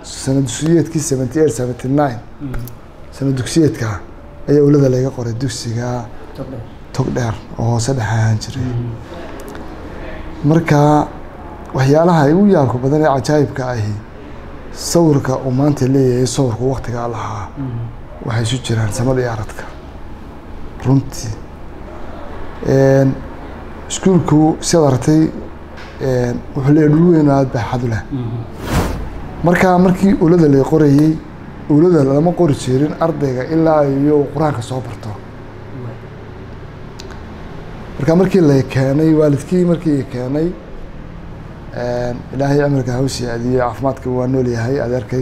sana dugsiyeedkii seventy eight seventy nine sana dugsiyeedka ayaa ulada laga qoray dugsiga tog dheer oo hoose dhex ahaan jiray marka waxyaalaha ugu yaabka badan ee cajaayibka ahi sawirka uu maanta leeyahay sawirku waktigaa lahaa waxay isu jiraan samada iyo aradka runtii iskuulku sidaad aragtay wuxuu leeyahay dhul weyn oo aada baaxad u leh marka markii ulada la qorayey ulada lama qori jirin ardayga ilaa iyo uu qur-aanka soo barto marka markii la keenay waalidkii markii keenay ilaahay cimriga hawsi adiyo caafimaadka waa nool yahay adeerkay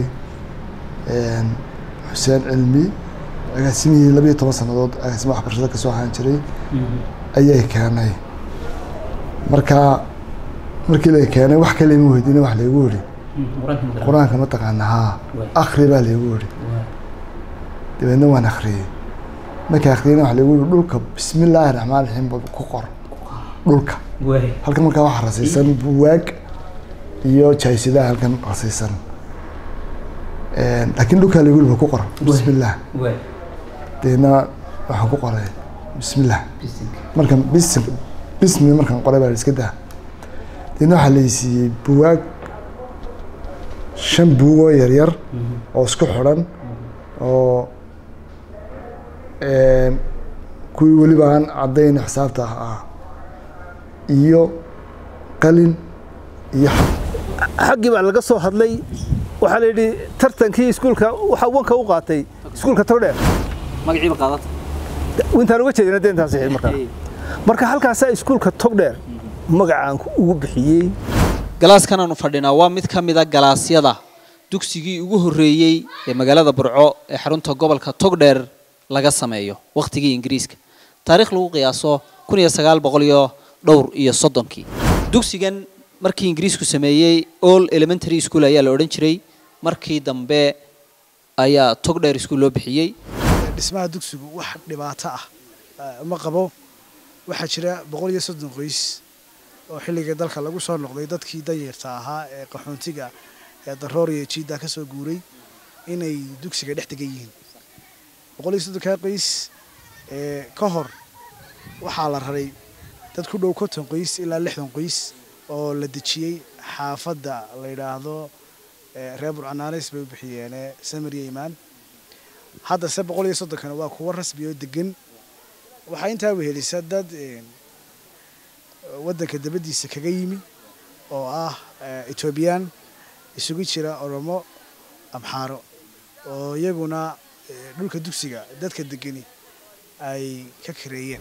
xuseen cilmi agaasimihii labiyo toban sanadood agaasima waxbarashada kasoo ahaan jiray ayay keenay marka markii la keenay wax kale ima weydiina wax laygu yidhi qur-aanka ma taqaana haa akri baa laygu yidhi dabeedna waan akriyey markii akriyeyna wax laygu yidhi dhulka bismi illaahi raxmaan raxiim ba ku qor dhulka halkan markaa waxaa rasaysan buwaag iyo jaaysidaha halkan rasaysan laakiin dhulkaa laygu yidhi ba ku qor bismi illaah dabeedna waxaan ku qoray bismi illah markan bis bismi markaan qoray baa iska daa dabeedna waxaa laysiiyey buwaag shan buugoo yaryar oo isku xidhan oo kuwii weliba aan caddayn xisaabta ah iyo qalin iyo xaggii baa laga soo hadlay waxaa la yidhi tartankii iskuulka waxaa wanka u qaatay iskuulka togdheer magaciiba qaadata intaan uga jeedina deentaan saxiid markaa marka halkaasaa iskuulka togdheer magacaan ugu bixiyey galaaskan aanu fadhinaa waa mid ka mid a galaasyada dugsigii ugu horreeyey ee magaalada burco ee xarunta gobolka togdheer laga sameeyo wakhtigii ingiriiska taariikh lagu qiyaaso kun iyo sagaal boqol iyo dhowr iyo soddonkii dugsigan markii ingiriisku sameeyey all elementary school ayaa la odhan jiray markii dambe ayaa togdheer school loo bixiyey dhismaha dugsigu wax dhibaato ah ma qabo waxaa jira boqol iyo soddon qoys oo xilligii dalka lagu soo noqday dadkii danyarta ahaa ee qaxoontiga ee daroor iyo jiidda ka soo guuray inay dugsiga dhex degan yihiin boqol iyo soddonkaa qoys ka hor waxaa la raray dad ku dhow konton qoys ilaa lixdan qoys oo la dejiyey xaafadda la yidhaahdo reer burcanaanis bay u bixiyeene samariya imaan haddase boqol iyo soddonkana waa kuwo rasmi oo degan waxaa intaa wehelisa dad waddanka dabaddiisa kaga yimi oo ah etoobiyaan isugu jira oromo amxaaro oo iyaguna dhulka dugsiga dadka degani ay ka kareeyeen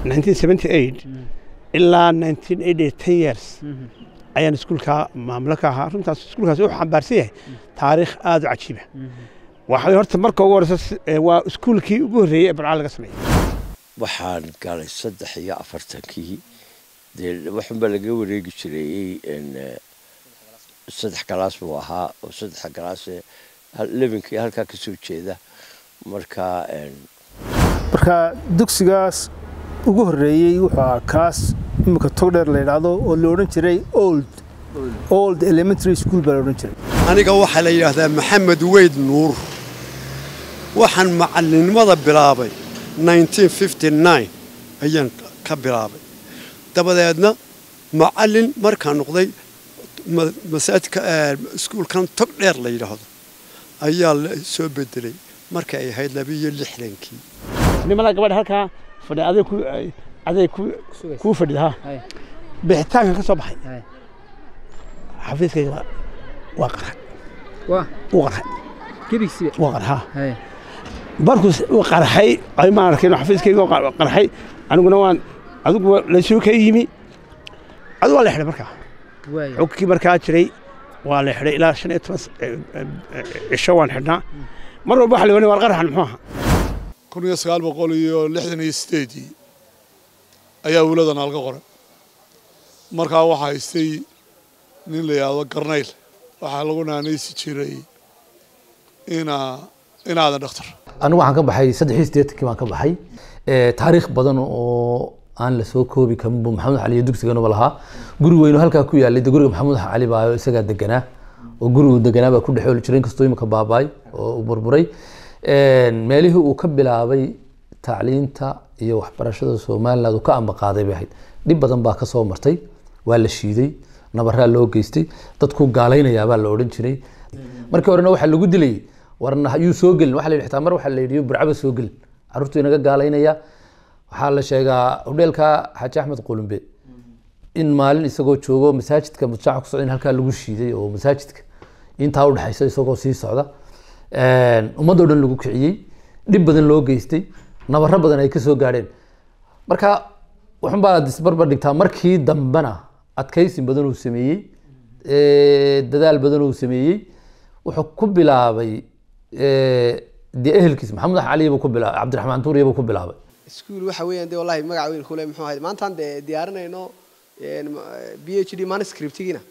ilaa years ayaan iskuulkaa maamulo ka ahaa runtaas iskuulkaas wuxuu xambaarsan yahay taariikh aada u cajiiba waxay horta marka ugu horeysa waa iskuulkii ugu horreeyey ee barcaa laga sameeyey waxaan galay saddex iyo afartankii dee waxunbaa laga wareegi jireeyey saddex galaas buu ahaa oo saddexa galaasee lebinkii halkaa ka soo jeeda marka marka dugsigaas ugu horreeyey wuxuu ahaa kaas iminka togdheer la yidhaahdo oo la odhan jiray old old elementary school baa la odhan jiray aniga waxaa la yidhaahdaa maxamed weyd nuur waxaan macallinnimada bilaabay ayaan ka bilaabay dabadeedna macallin markaan noqday masaajidka iskuulkan tog dheer la yidhaahdo ayaa la soo bedelay marka ay ahayd labiiyo lixdankii nimada gabadha halkaa fadhi aday ku aday ku kuu fadhida ha bixitaankan ka soo baxay xafiiskayga waa qarxay wuu qarxay wuu qarxaa markuu uu qarxay ay ma arkin xafiiskayga qarxay aniguna waan adigu laysuu ka yimi adigu waa la xidhay markaa xogkii markaa jiray waa la xidhay ilaa shan iyo toban cisho waan xidhnaa mar walba waxa la wani waar qaraxan muxuu ahaa kun iyo sagaal boqol iyo lixdan iyo sideedii ayaa wuladan alga qoray markaa waxaa haystay nin la yidhaahdo garnayl waxaa lagu naanaysi jiray inaa inaadan dhakhtar anigu waxaan ka baxay saddex iyo siddeetankii baan ka baxay taariikh badan oo aan la soo koobi karin buu maxamed cali iyo dugsiganuba lahaa guri weynu halkaa ku yaalay de guriga maxamuud cali baa isagaa deganaa oo gurigu deganaa baa ku dhexooli jiray inkastoo imika baabaay oo uu burburay meelihii uu ka bilaabay tacliinta iyo waxbarashada somaliland uu ka ambaqaaday bay ahayd dhib badan baa kasoo martay waa la shiiday nabaraa loo geystay dadku gaalaynayaabaa la odhan jiray markii horena waxaa lagu dilayay warna yuu soo gelin waxa la yidhi xitaa mar waxaa la yidhi burcaba soo gelin carruurtu inaga gaalaynaya waxaa la sheegaa hodheelka xaaji axmed qulumbe in maalin isagoo joogo masaajidka mujtamaca ku socda in halkaa lagu shiiday oo masaajidka intaa udhexaysa isagoo sii socda ummadoo dhan lagu kiciyey dhib badan loo geystay nabaro badan ay kasoo gaadheen marka waxun baa isbarbar dhigtaa markii dambena adkaysi badan uu sameeyey dadaal badan uu sameeyey wuxuu ku bilaabay dee ehelkiis maxamed cali buu ku bilaabay cabdiraxmaan tuuriya buu ku bilaabay iskuul waxa weeyaan dee wallahi magac weyn kule muxuu ahayd maantaan dee diyaarinayno b h d manuscriptigiina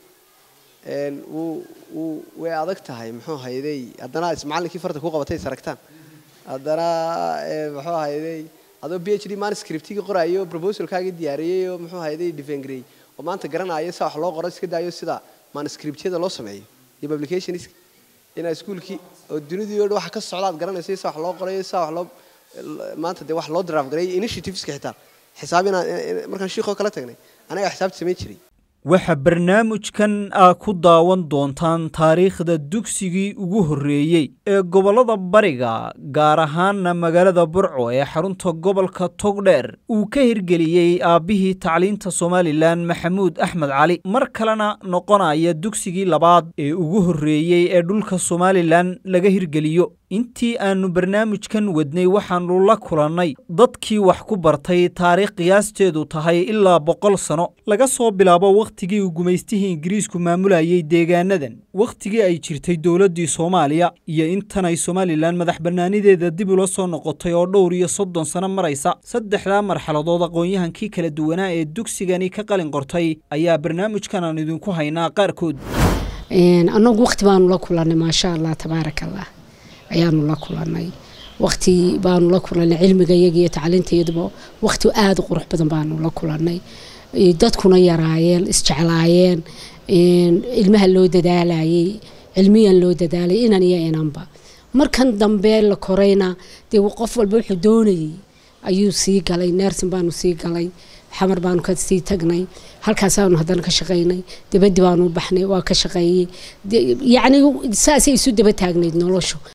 wuu wuu way adag tahay muxuu ahayday haddana macallinkii farta ku qabatay is aragtaan haddana muxuu ahayday adoo b h d manuscriptigii qoraayo proposalkaagii diyaariyey oo muxuu ahayday defengrey oo maanta garanaayo saa wax loo qoro iska daayo sida manuscriptyada loo sameeyo iyo publicationska inaa iskuulkii oo dunidii oo dhan waxa ka socda aad garanayso saa wax loo qorayo saa wax loo maanta dee wax loo draft gareeyo initiativeska xitaa xisaab inaan markaan shiikoo kala tagnay anaga xisaabta samayn jiray waxaa barnaamijkan aa ku daawan doontaan taariikhda dugsigii ugu horreeyey ee gobollada bariga gaar ahaana magaalada burco ee xarunta gobolka togdheer uu ka hirgeliyey aabbihii tacliinta somalilan maxamuud axmed cali mar kalena noqonaya dugsigii labaad ee ugu horreeyey ee dhulka somalilan laga hirgeliyo intii aannu barnaamijkan wadnay waxaannu la kulannay dadkii wax ku bartay taariikh qiyaasteedu tahay ilaa boqol sano laga soo bilaabo wakhtigii uu gumaystihii ingiriisku maamulayay deegaanadan wakhtigii ay jirtay dowladdii soomaaliya iyo intan ay somalilan madax bannaanideeda dib ula soo noqotay oo dhowr iyo soddon sano maraysa saddexdaa marxaladood aqoon-yahankii kala duwanaa ee dugsigani ka qalin qortay ayaa barnaamijkan aan idinku haynaa qaarkood annagu wakhti baanu la kulannay maasha allah tabaaraka allah ayaanu la kulanay wakti baanu la kulanay cilmiga iyaga iyo tacliintayaduba wakti aada u qurux badan baanu la kulanay dadkuna yaraayeen isjeclaayeen ilmaha loo dadaalayay cilmiyan loo dadaalay inan iyo inanba markan dambe la korayna dee qof walba wuxuu doonayay ayuu sii galay neersin baanu sii galay xamar baanu ka sii tagnay halkaasaanu haddana ka shaqaynay dabaddi baanu baxnay waa ka shaqeeyey yacni saasay isu daba taagnayd noloshu